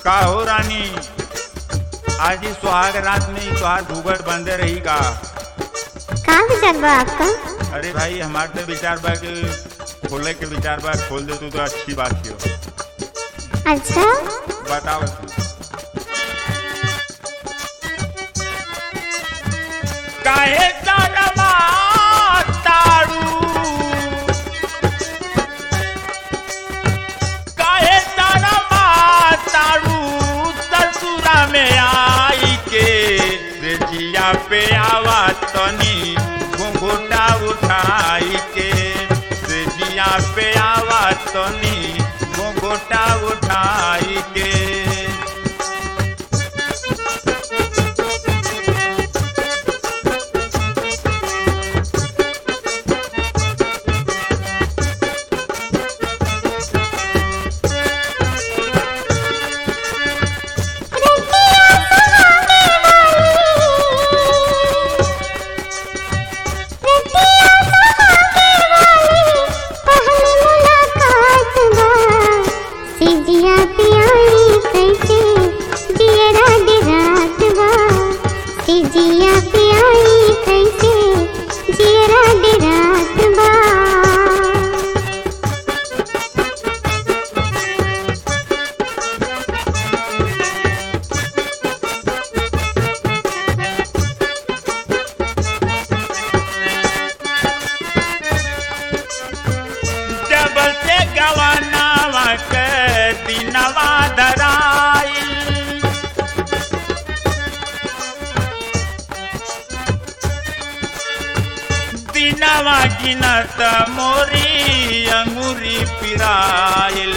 का हो रानी आज ही सुहाग रात में ही तुहार घूंघट बंदे रही का का विचार बा आपका अरे भाई हमार तो विचार बा कि खोले के विचार बा खोल दे तू तो अच्छी बात हो अच्छा बताओ तू काहे तारमा तारू काहे तारमा तारू ससुरा में आई के रेजिया पे आवा तनी घुंघुटा उठाई के रेजिया पे आवा तनी घुंघुटा उठाई के सिजिया पियाई कैसे दियरा दिरात बा सिजिया पियाई कैसे दियरा दिरात बा जब से गवानावा के दिनवा धराइल दिनवा गिनत मोरी अंगूरी पिराइल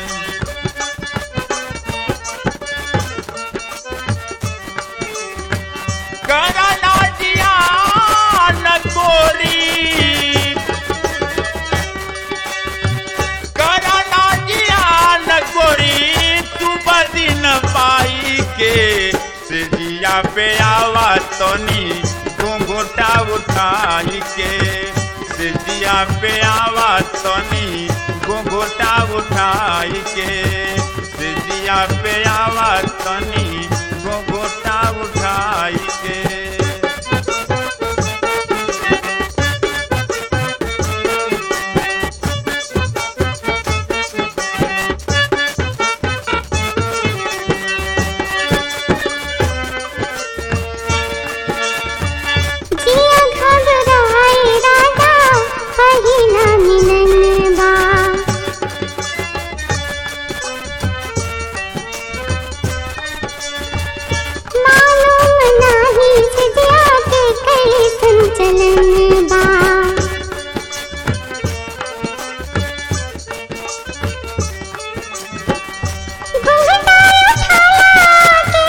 करना जिया न गोरी करना जियान गोरी तू बदिन पाई के से जिया पे आवा तनी घुंघुटा उठाई के से जिया पे आवा तनी घुंघुटा उठाई के से जिया पे आवा तनी घुंघुटा उठाई के जिया घबराए राजा पहिला मिलन बा मालूम नाही जिया के कैसन चलन बा घुंघटा उठाया के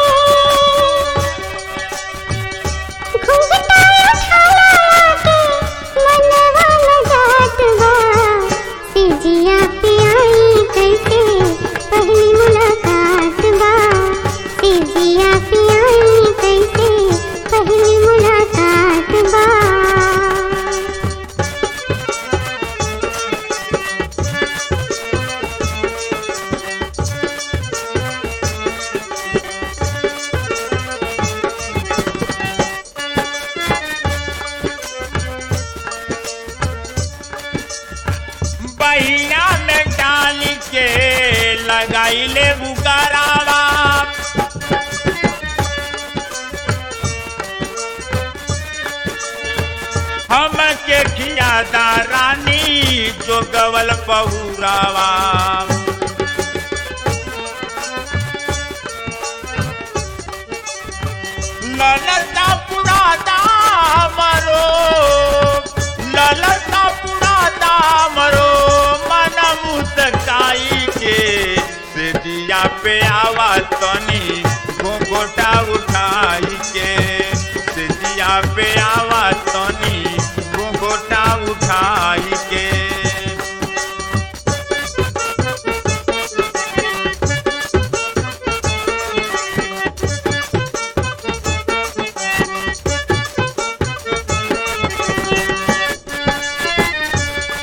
घुंघटा उठाया के मनवा लगात बा सिजिया पियाई कैसे पहली मुलाकात बा सिजिया पियाई कैसे पहली मुलाकात बा बहिया में डाल के लगाइले बुकारावा हम के खियादा रानी जो गवल पहुरावा ललता पुराता मरो ललता पुराता मरो मन मुस्काई के से दिया पे आवा तनी घोघोटा उठाई के से दिया पे आवा तनी घोघोटा उठाई के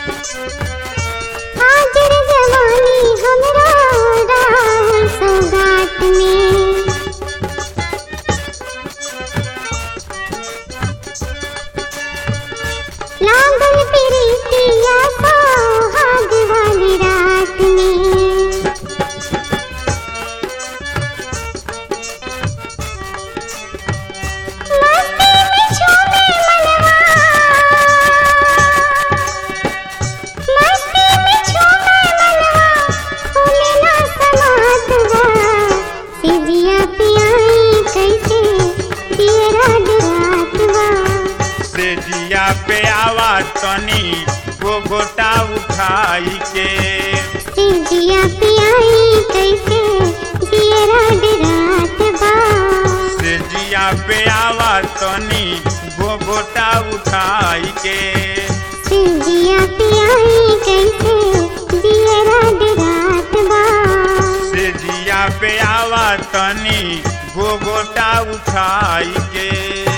हाजिर जवानी हमरा राह सौगात पे आवा तनी वो गोटा उठाई के सिजिया पियाई कैसे जियरा डरात बा से जिया पे आवा तनी वो गोटा उठाई के सिजिया पियाई कैसे जियरा डरात बा से जिया पे आवा तनी वो गोटा उठाई के